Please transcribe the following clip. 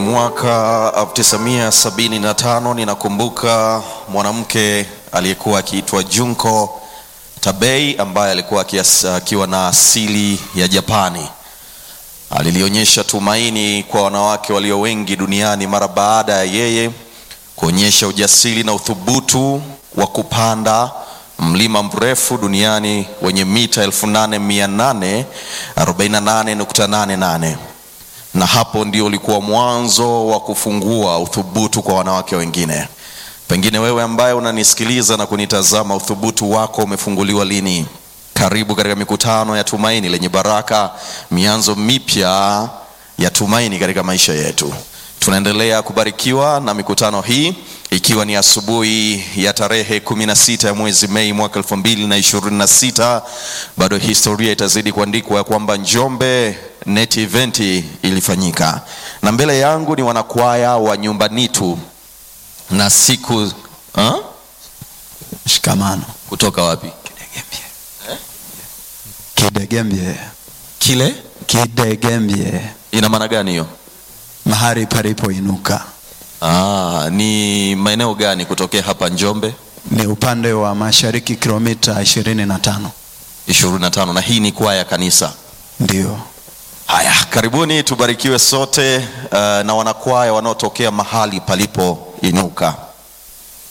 Mwaka 1975 ninakumbuka mwanamke aliyekuwa akiitwa Junko Tabei ambaye alikuwa akias- akiwa na asili ya Japani. Alilionyesha tumaini kwa wanawake walio wengi duniani mara baada ya yeye kuonyesha ujasiri na uthubutu wa kupanda mlima mrefu duniani wenye mita 8848.88 na hapo ndio ulikuwa mwanzo wa kufungua uthubutu kwa wanawake wengine. Pengine wewe ambaye unanisikiliza na kunitazama, uthubutu wako umefunguliwa lini? Karibu katika mikutano ya Tumaini lenye baraka, mianzo mipya ya tumaini katika maisha yetu. Tunaendelea kubarikiwa na mikutano hii ikiwa ni asubuhi ya tarehe 16 ya mwezi Mei mwaka 2026. Bado historia itazidi kuandikwa ya kwamba Njombe Net Event ilifanyika, na mbele yangu ni wanakwaya wa Nyumbanitu na siku ha? Shikamano kutoka wapi? Kidegembye, Kile Kidegembye, ina maana gani hiyo? mahali palipoinuka. Ah, ni maeneo gani kutokea hapa Njombe? Ni upande wa mashariki kilomita 25. 25 na hii ni kwaya kanisa. Ndio, Haya, karibuni tubarikiwe sote uh, na wanakwaya wanaotokea mahali palipoinuka.